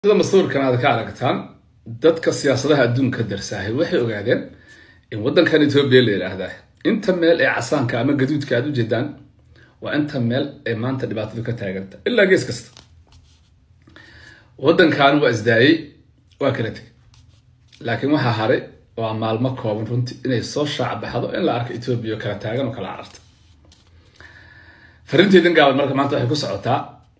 sida masuurkan aad ka aragtaan dadka siyaasadaha adduunka darsaahay waxay ogaadeen in waddankan etoobiya la yidhaahdaa inta meel ee casaanka ama gaduudka aad u jeedaan waa inta meel ee maanta dhibaatadu ka taaganta ilaa gees kasta waddankan waa isdaayey waa kala tegay laakiin waxaa haray waa maalmo kooban runtii inay soo shaac baxdo in la arko etoobiya oo kala taagan oo kala cararta fariinteedin gaaban marka maanta waxay ku socotaa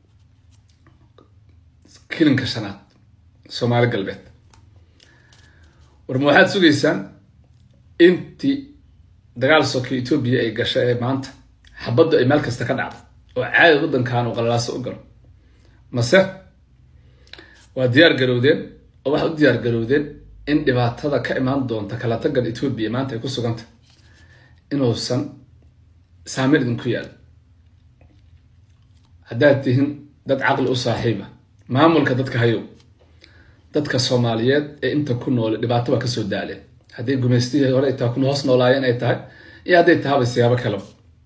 kilinka shanaad soomaali galbeed warma waxaad sugaysaan intii dagaal soka etoobiya ay gasha ee maanta xabaddu ay meel kasta ka dhacdo oo caadi waddankan uu qalalaaso u galo mase waa diyaar garowdeen oo waxaad u diyaar garowdeen in dhibaatada ka imaan doonta kala tagan etoobiya maanta ay ku suganta inuusan saameyn idinku yaalo haddaad tihin dad caqli u saaxiiba maamulka dadka hayow dadka soomaaliyeed ee inta ku noole dhibaato waa kasoo daaleen hadday gumaystihii hore taa ku hoos noolaayeen ay tahay iyo hadday tahaba siyaabo kaleba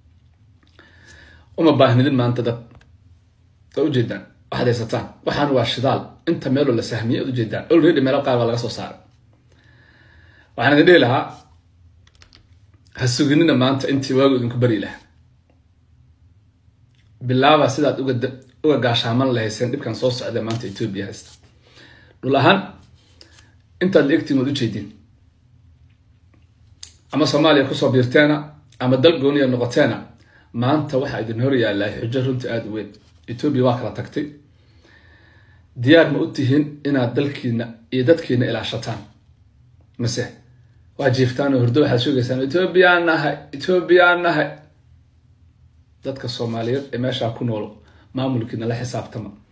uma baahnidin maanta dad waa ujeedaan waxaad haysataan waxaan waa shidaal inta meeloo la sahmiyay ad ujeedaan olredy meelo qaar baa laga soo saaray waxaan idin dhihi lahaa ha suginina maanta intii waagu idinku bari lahaa bilaaba sidaad uga uga gaashaaman lahayseen dhibkan soo socda maanta etoobiya haysta dhul ahaan intaad la egtiin waad ujeediin ama soomaaliya kusoo biirteena ama dal gooniya noqoteena maanta waxaa idin hor yaallaa xujo runtii aada u weyn etoobiya waa kala tagtay diyaar ma u tihiin inaad dalkiina iyo dadkiina ilaashataan mase waa jiiftaan oo hurdo waxaad sheegaysaan etoobiyaan nahay etoobiyaan nahay dadka soomaaliyeed ee meeshaa ku nool maamulkiina la xisaabtama